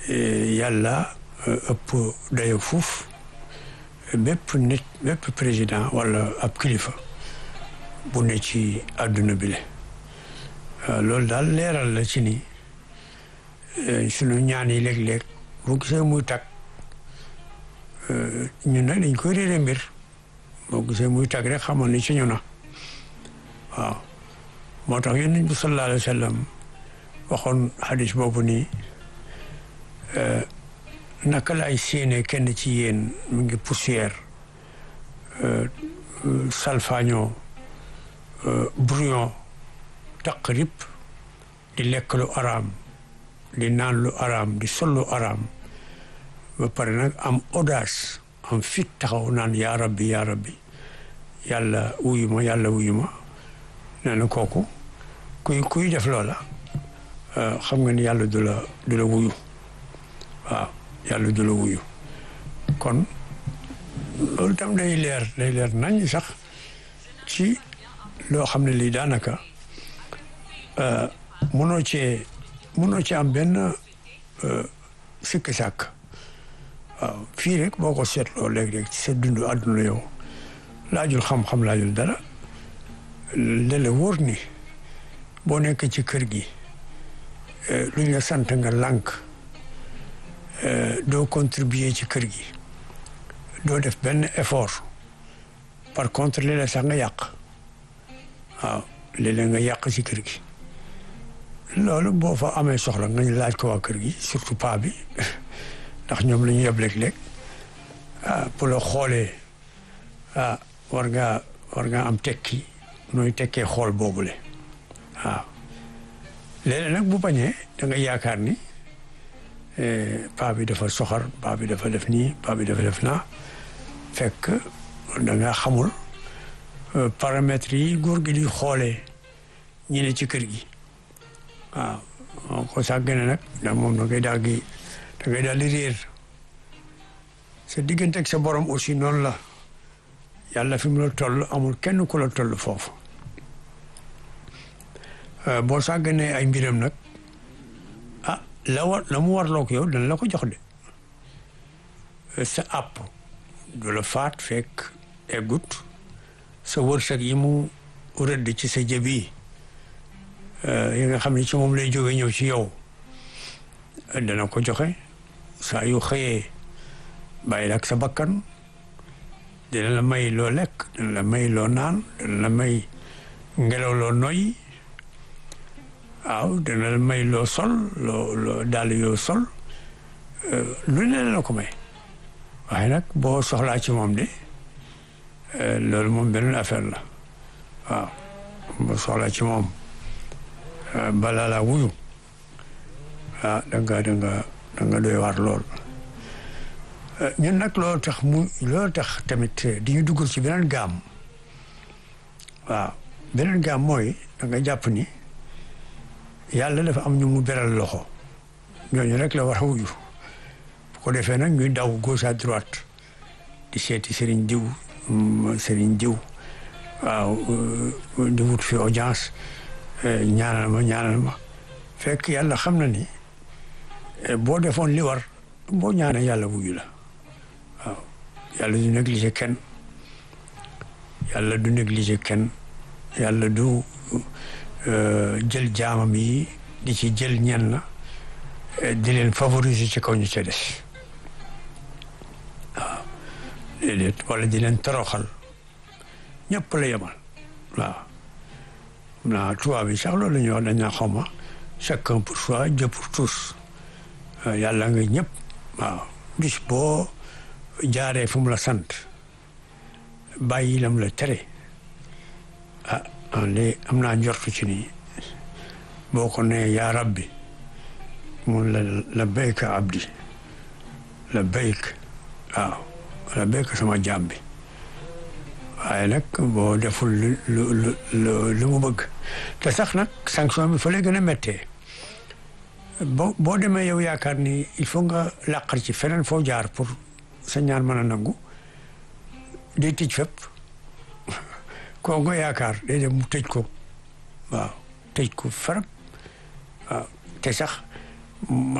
yàlla ëpp dayo fuuf bépp nit bépp président wala ab kilifa bu ne ci àdduna bi le loolu daal leeral la ci ni sunu ñaan yi léeg-léeg boo gisee muy tag ñun nag dañ koy réere mbir boo gisee muy tag rek xamoon ni ci ñu na waaw moo tax yonent bi sallallahu alayhi wa sallam waxoon xadis boobu nii naka laay séenee kenn ci yéen mu ngi poussière salfaño brouillon taq rip di lekk lu araam di naan lu araam di sol lu araam ba pare nag am audace am fit taxaw naan yaa rabbi yaa rabbi yàlla wuyu ma yàlla wuyu ma nee na kooku kuy kuy def loola xam nga ni yàlla du la du la wuyu waaw yàlla du la wuyu kon loolu tam day leer day leer nañ sax ci loo xam ne lii daanaka mënoo cee mënoo ci am benn sikki sàkk waaw fii rek boo ko seetloo léeg-léeg ci sa dundu àdduna yow laajul xam-xam laajul dara lele wóor ni boo nekk ci kër gi lu ñu la sant nga lànk doo contribuer ci kër gi doo def benn effort par contre léeg-léeg sax nga yàq waaw léeg-léeg nga yàq ci kër gi loolu boo fa amee soxla nga laaj ko waa kër gi surtout paa bi ndax ñoom la ñu yeb léeg-léeg ah pour la xoolee ah war ngaa war ngaa am tekki nooy tekkee xool boobule waaw léeg-léeg nag bu bañee da nga yaakaar ni paa bi dafa soxar paa bi dafa def nii paa bi dafa def naa fekk da nga xamul paramètres yi góor gi di xoolee ñi ne ci kër gi waaw moo ko sàggane nag da moom da ngay daal gi da ngay daal di réer sa diggante ak sa borom aussi noonu la yàlla fi mu la toll amul kenn ku la toll foofu boo sàgganee ay mbiram nag ah la war la mu warloo ko yow dana la ko jox de sa àpp du la faat fekk eggut sa wërsëg yi mu rëdd ci sa jëb yi yi nga xam ne ci moom lay jóge ñëw ci yow dana ko joxe saa yu xëyee bàyyi la ak sa bakkan dina la may loo lekk dina la may loo naan dina la may ngelaw loo noy waaw dina la may loo sol loo loo daal yoo sol lu ne la ko may waaye nag boo soxlaa ci moom de loolu moom beneen affaire la waaw boo soxlaa ci moom balaa laa wuyu ah da nga da nga da nga doy waar lool ñun nag loolu tax mu loolu tax tamit di ñu duggal ci beneen gaam waaw beneen gaam mooy da nga jàpp ni yàlla dafa am ñu mu beral loxo ñooñu rek la war a wuyu bu ko defee nag ñuy daw gauche à droite di seeti sëriñ diw sëriñ diw waaw di wut fi audience ñaanal ma ñaanal ma fekk yàlla xam na ni boo defoon li war boo ñaanee yàlla wuyu la waaw yàlla du négliger kenn yàlla du négliger kenn yàlla du jël jaamam yi di ci jël ñenn di leen favoriser ci kaw ñu ca des waaw déedéet wala di leen toroxal ñëpp la yemal waaw naa tubaab bi sax loolu la ñuy wax dañ naa xawma chacun pour soi Dieu pour tous yàlla nga ñëpp waaw bis boo jaaree fu mu la sant bàyyi lam la tere ah de am naa njortu ci nii boo ko nee yaa rabbi mun la la béyka abdi la béyk waaw la béyk sama jaam bi waaye nag boo deful lu lu lu lu mu bëgg te sax nag sanction bi fa lay gën a méttee boo boo demee yow yaakaar ni il faut nga làqar ci feneen foo jaar pour sa ñaan mën a nangu day tëj fépp koo nga yaakaar day dem mu tëj ko waaw tëj ko farab waaw te sax